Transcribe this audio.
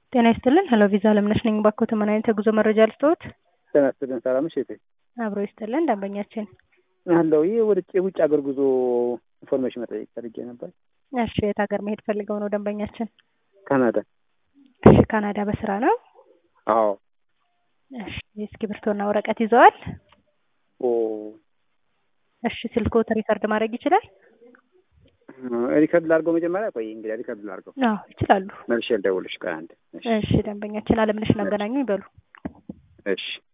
ጤና ይስጥልን። ሄሎ ቪዛ አለምነሽ ነኝ። ባኮት ምን አይነት የጉዞ መረጃ ልስጥዎት? ጤና ይስጥልን። ሰላም ነሽ እህቴ? አብሮ ይስጥልን። ደንበኛችን አለው ይህ ወደ የውጭ ሀገር ጉዞ ኢንፎርሜሽን መጠየቅ ፈልጌ ነበር። እሺ፣ የት ሀገር መሄድ ፈልገው ነው ደንበኛችን? ካናዳ። እሺ፣ ካናዳ በስራ ነው? አዎ። እሺ፣ እስክሪብቶና ወረቀት ይዘዋል? ኦ እሺ፣ ስልክዎት ሪከርድ ማድረግ ይችላል? ሪከርድ ላድርገው መጀመሪያ? ቆይ እንግዲህ ሪከርድ ላድርገው። አዎ ይችላሉ። መልሼ ልደውልሽ። ቆይ አንዴ። እሺ፣ እሺ፣ ደንበኛችን አለምነሽ ነው አገናኙ ይበሉ። እሺ